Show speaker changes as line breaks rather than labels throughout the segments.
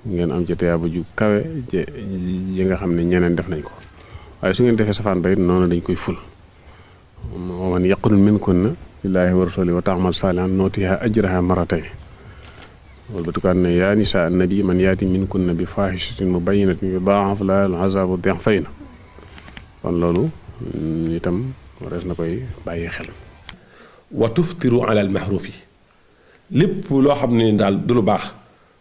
ngeen am ci tiyaaba ju kawe ji nga xam ne ñeneen def nañ ko waaye su ngeen defee safaan ba it noonu dañ koy ful wa man yaqunut minkunna lillaahi wa rasuli wa taamal saalihan nootiha ajraha maratayn wala ba tukaan ne yaa nisaa annabi man yaati minkunna bi faahishatin mubayyinatin yudaa'af laha al-azaabu di'fayni kon loolu itam warees na koy bàyyi xel
wa tuftiru ala al mahrufi lépp loo xam ne daal du lu baax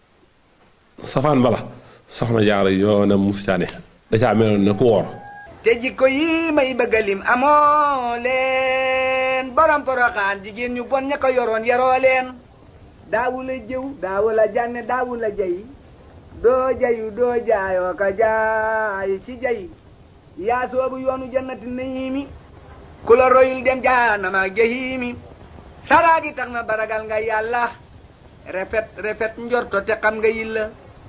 safaan bala soxna jaara yoonam mustaane da caa meloon ne ku woor
te jikko yi may bëgga lim amoo leen borom poroxaan jigéen ñu bon ña ko yoroon yaroo leen daawu la jëw daawu la jànne daawu la jay doo jayu doo jaayoo ka jaay ci jay yaa soobu yoonu jannati nayiimi ku la royul dem jaanama jahiimi saraagi tax na baragal nga yàlla refet refet njorto te xam nga yilla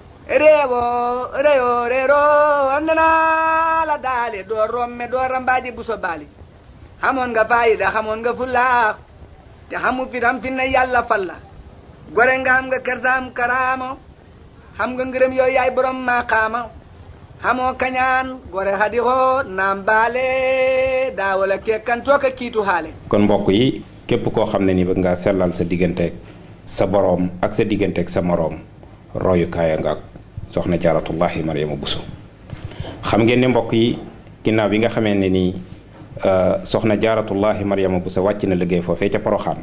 réewoo réewoo réeroo nana la daale doo romme doo rambaaji buso baali xamoon nga faayida xamoon nga fullaax te xamu fitam fi na yàlla falla gore nga xam nga kersaam karaamo xam nga ngërëm yooyu yaay borom maqaama xamoo kañaan gore hadi xoo naam baale daawala kekkan tooka kiitu xaale
kon mbokk yi képp koo xam ne ni bëgg nga sellal sa digganteeg sa boroom ak sa digganteeg sa moroom royukaaya nga ak soxna jaaratullahi mariama buso xam ngeen ne mbokk yi ginnaaw bi nga xamee ne nii soxna jaaratullahi mariama buso wàcc na liggéey foofee ca poroxaan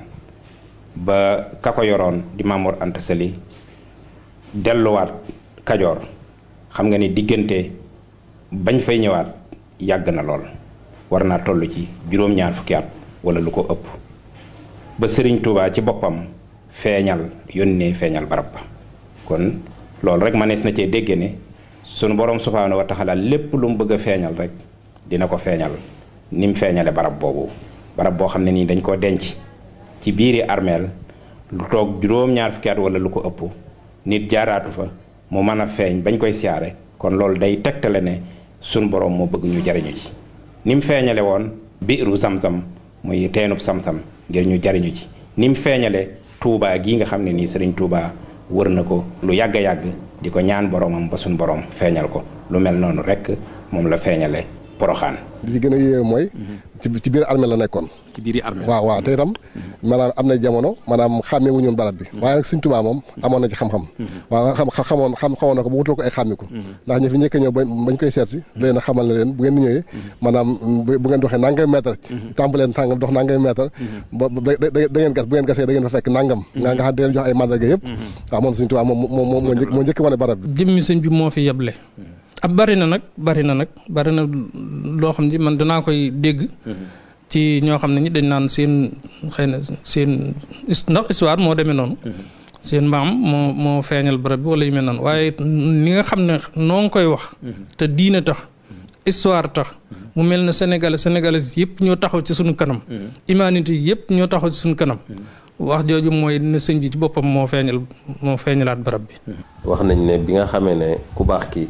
ba ka ko yoroon di Mamoor Anta Sali delluwaat kajoor xam nga ni diggante bañ fay ñëwaat yàgg na lool war naa toll ci juróom-ñaar fukki at wala lu ko ëpp ba sëriñ Touba ci boppam feeñal yónnee feeñal barab ba kon loolu rek manees na cee dégge ne sunu borom subhaanahu wa taala lépp lu mu bëgg a feeñal rek dina ko feeñal ni mu feeñale barab boobu barab boo xam ne nii dañ koo denc ci biiri armeel lu toog juróom-ñaar fukki at wala lu ko ëpp nit jaaraatu fa mu mën a feeñ bañ koy siyaare kon loolu day tegtale ne sunu borom moo bëgg ñu jariñu ci ni mu feeñale woon biiru sam-sam muy teenub sam-sam ngir ñu jariñu ci ni mu feeñale tuubaa gii nga xam ne nii sëriñ tuubaa wër na ko lu yàgg a yàgg di ko ñaan boromam ba suñ borom feeñal ko lu mel noonu rek moom la feeñale poroxaan
li ci gën a yéeme mooy ci ci biir armée la nekkoon
ci biir armée
waaw waaw te itam maanaam am na jamono maanaam xàmmee wu ñoon barab bi waaye nag Sëñ Tuubaa moom amoon na ci xam-xam waaw xam xamoon xam xamoon na ko bu wutal ko ay xàmmiku ndax ñi fi njëkk a ñëw bañ koy seet si leen a xamal ne leen bu ngeen ñëwee maanaam bu ngeen doxee nangam mètre tàmbaleen tàngam dox nangam mètre ba da ngeen gas bu ngeen gasee da ngeen fa fekk nangam nga nga xam ne leen jox ay mandarga yëpp waaw moom Sëñ Tuubaa moom moom moo njëkk moo njëkk wane barab bi
jëmmi sëñ bi moo fi yeble ab bari na nag bari na nag bari na loo xam ne man danaa koy dégg ci ñoo xam ne ñi dañ naan seen xëy na seen ndax histoire moo demee noonu seen maam moo moo feeñal barab bi wala yu mel noonu waaye ni nga xam ne noo ngi koy wax te diine tax histoire tax mu mel ne sénégalais sénégalais yëpp ñoo taxaw ci suñu kanam humanité yëpp ñoo taxaw ci suñu kanam wax jooju mooy ne sëñ bi ci boppam moo feeñal moo feeñalaat barab bi
wax nañ ne bi nga xamee ne ku baax ki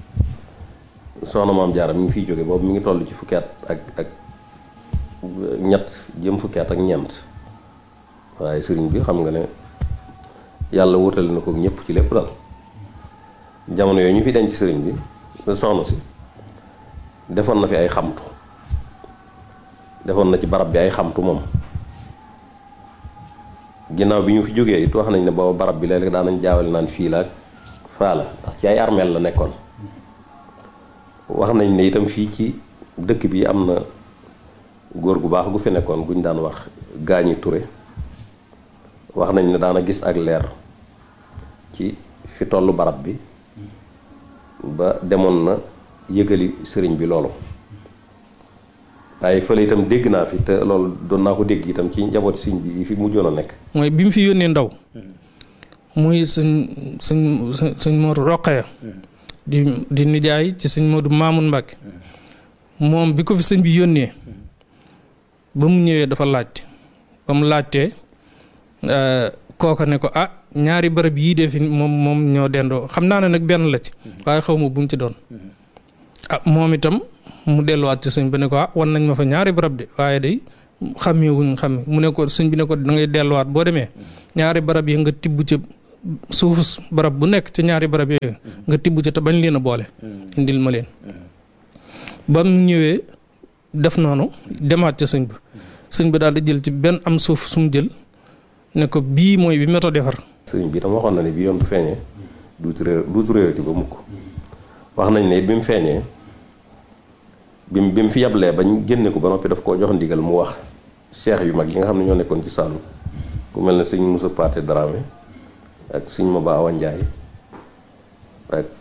soxna maam Jaara mi ngi fiy jóge boobu mi ngi toll ci fukki at ak ak ñett jëm fukki at ak ñeent waaye sëriñ bi xam nga ne yàlla wutale na ko ñëpp ci lépp daal jamono yooyu ñu fi denc sëriñ bi soxna si defoon na fi ay xamtu defoon na ci barab bi ay xamtu moom ginnaaw bi ñu fi jógee it wax nañ ne booba barab bi léeg-léeg daan nañ jaawale naan fii la ak faa la ndax ci ay armeel la nekkoon wax nañ ne itam fii ci dëkk bi am na góor gu baax gu fi nekkoon guñ daan wax gaañi ture wax nañ ne daana gis ak leer ci fi tollu barab bi ba demoon na yëgali sëriñ bi loolu waaye fële itam dégg naa fi te loolu doon naa ko dégg itam ci njaboot sëriñ bi yi fi mujjoon a nekk
mooy bi mu fi yónnee ndaw muy sëñ sëñ sëñ Modou Roqaya di di nijaay ci sëñ Modou Mamoun Mbacke moom bi ko fi sëñ bi yónnee ba mu ñëwee dafa laajte ba mu laajtee kooka ne ko ah ñaari bërëb yii de fi moom moom ñoo dendoo xam naa ne nag benn la ci waaye xaw ma bu mu ci doon ah moom itam mu delluwaat ci sëñ bi ne ko ah wan nañ ma fa ñaari barab de waaye day xàmmee wuñ xam mu ne ko sëñ bi ne ko da ngay delluwaat boo demee ñaari barab yi nga tibb ca suufus barab bu nekk ci ñaari barab yooyu nga tibb ci te bañ leen a boole indil ma leen ba mu ñëwee def noonu demaat ca sëñ ba sëñ ba daal di jël ci benn am suuf su mu jël ne ko bii mooy bi méthode defar
sëriñ bi tam waxoon na ne bi yoon bu feeñee duutu réer duutu réerati ba mukk wax nañ ne it bi mu feeñee bi mu bi mu fi yablee bañ génne ko ba noppi daf koo jox ndigal mu wax cheikh yu mag yi nga xam ne ñoo nekkoon ci Saalum ku mel ne sëñ Moussa Paté Dramé ak sëñ Maba Awa Ndiaye ak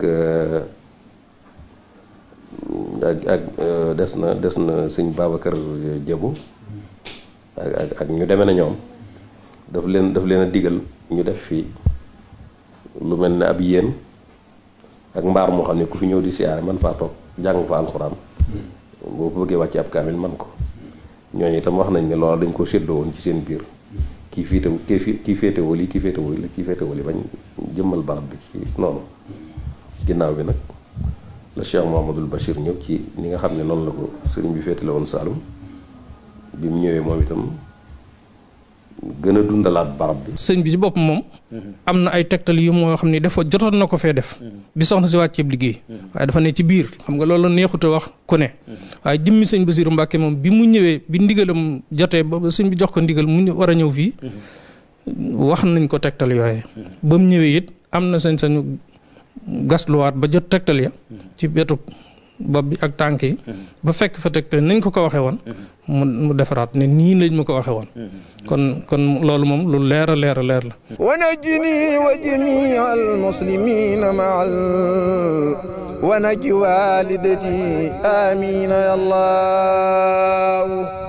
ak ak des na des na sëñ Babacar Diabou ak ak ak ñu demee na ñoom daf leen daf leen a digal ñu def fii lu mel ne ab yéen ak mbaar moo xam ne ku fi ñëw di siyaare man faa toog jàng fa alxuraan boo ko bëggee wàcce ab kaamil man ko ñooñu itam wax nañ ne loolu dañ ko séddoo woon ci seen biir kii fiite kii fi kii féetewoo lii kii féetewoo lii kii féetewoo lii bañ jëmmal barab bi ci noonu ginnaaw bi nag la Cheikh Mouhamadul Bachir ñëw ci ni nga xam ne noonu la ko sëriñ bi féetale woon Saalum bi mu ñëwee moom itam gën a dundalaat barab bi.
sëñ bi ci bopp moom. am na ay tegtal yu moo xam ne dafa jotoon na ko fee def. bi soxna si wàcceeb liggéey. waaye dafa ne ci biir xam nga loolu neexut a wax ku ne. waaye jëmmi sëñ Basiru Mbàkke moom bi mu ñëwee bi ndigalam jotee ba sëñ bi jox ko ndigal mu war a ñëw fii. wax nañ ko tegtal yooye ba mu ñëwee it am na sañ-sañu gasluwaat ba jot tegtal ya. ci wetu bopp bi ak tànk yi. ba fekk fa tegtal nañ ko ko waxee woon. mu mu defaraat ne nii lañ ma ko waxee woon. kon kon loolu moom lu leer a leer a leer la.
ونجني وجميع المسلمين معا ونج والدتي آمين يا الله